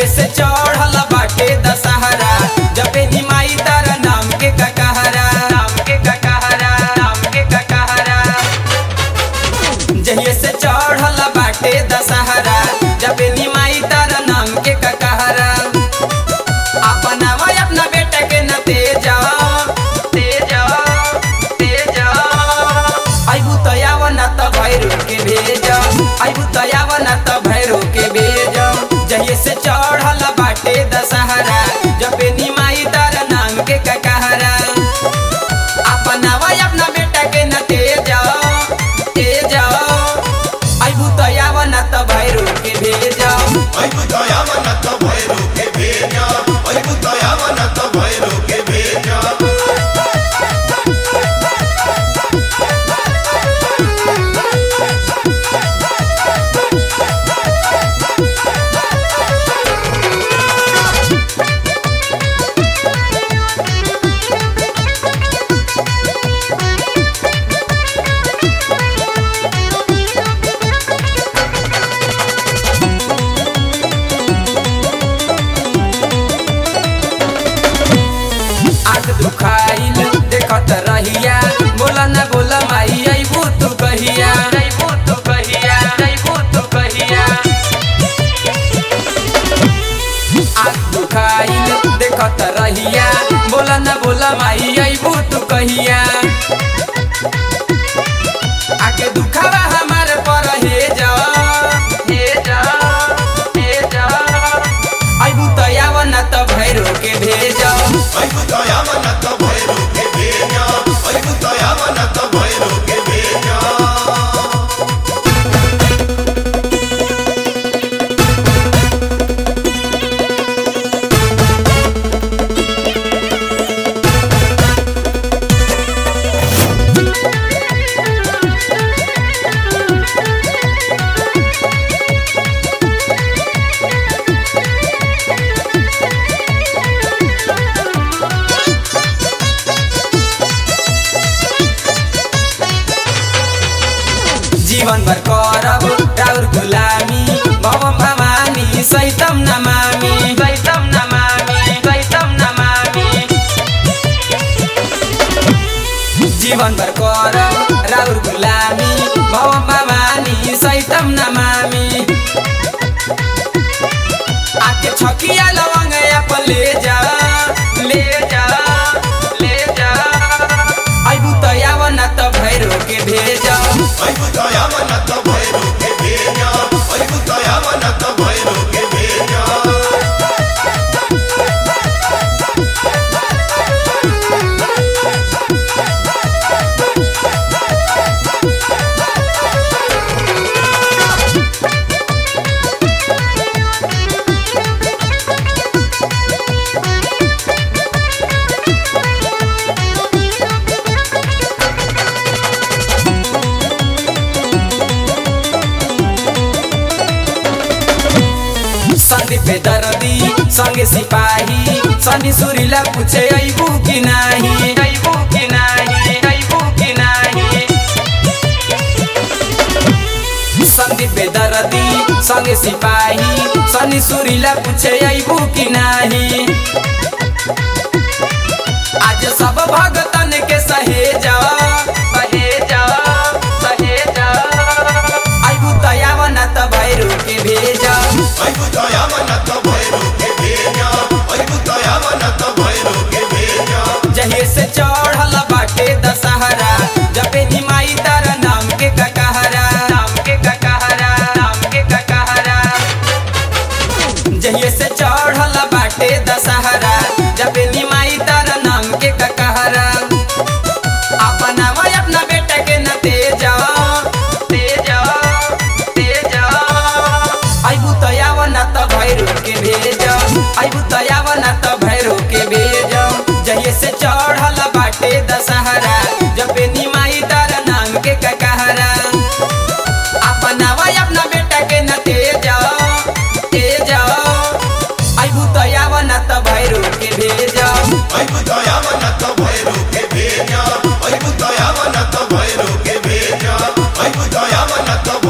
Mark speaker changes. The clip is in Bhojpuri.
Speaker 1: जहिए से चढ़ल बाटे दशहरा जबे निमाई तारा नाम के ककहरा नाम के ककहरा नाम के ककहरा जहिए से चढ़ल बाटे दशहरा जबे निमाई तारा नाम के ककहरा अपना भाई अपना बेटा के न तेज तेज तेज आइबू तो आव न त भैरो के भेज आइबू तो आव न त भैरो के भेज जहिए से चढ़ल बाटे दशहरा जबे निमाई तार नाम के ककहरा अपना भाई अपना बेटा के न तेज तेज आइबू तो आव न त भैरो के भेज
Speaker 2: Ay, puta, llama, nata, bueno, que bella. Ay, puta, llama, nata, bueno, que bella.
Speaker 1: आग दुखाइल देखत रहिया बोला न बोला माई अइबू तू कहिया अइबू तू कहिया अइबू तू कहिया आग दुखाइल देखत रहिया बोला न बोला माई अइबू तू कहिया आके दुखावा हमार पर हे जा हे जा हे जा अइबू त आव न त भैरो के भेजा
Speaker 2: Ay, puta, llama, nata, bueno, que bella. Ay, puta, llama, nata, bueno, que bella.
Speaker 1: जीवन भर करब राउर गुलामी भवम भवानी सैतम नमामी सैतम नमामी सैतम नमामी जीवन भर करब राउर गुलामी भवम भवानी सैतम नमामी आके छकिया लवंग अपन ले जा ले जा ले जा अइबू त आव न त भैरो के भेजा
Speaker 2: Ay, puta, llama, nata, bueno, que bella. Ay, puta, llama, nata, bueno, que bella.
Speaker 1: Sandeep दर्दी संगे सिपाही सनी सुरीला पूछे अइबू कि नाही अइबू कि नाही अइबू कि नाही संदीप दर्दी संगे सिपाही सनी सुरीला पूछे अइबू कि नाही आज सब भगतन के सहेजा सहेजा सहेजा अइबू तयाव न त भैरू के भेजा
Speaker 2: Ay, puta, llama, nata, bueno, que bella. Ay, puta, llama, nata, bueno, que bella.
Speaker 1: जहिए से चढ़ल बाटे दशहरा जबे निमाई तारा नाम के ककहरा नाम के ककहरा नाम के ककहरा जहिए से चढ़ल बाटे दशहरा जबे निमाई तारा नाम के ककहरा अपना भाई अपना बेटा के न तेज तेज तेज अइबू त आव न त भैरो के भेज अइबू त आव न त भैरो के भेज जहिए से चढ़ल बाटे दशहरा जबे निमाई तारा नाम के ककहरा अपना भाई अपना बेटा के न तेज तेज अइबू त आव न त भैरो के भेज
Speaker 2: Ay, puta, llama, nata, bueno, que bella. Ay, puta, llama, nata, bueno, que bella. Ay, puta, llama, nata,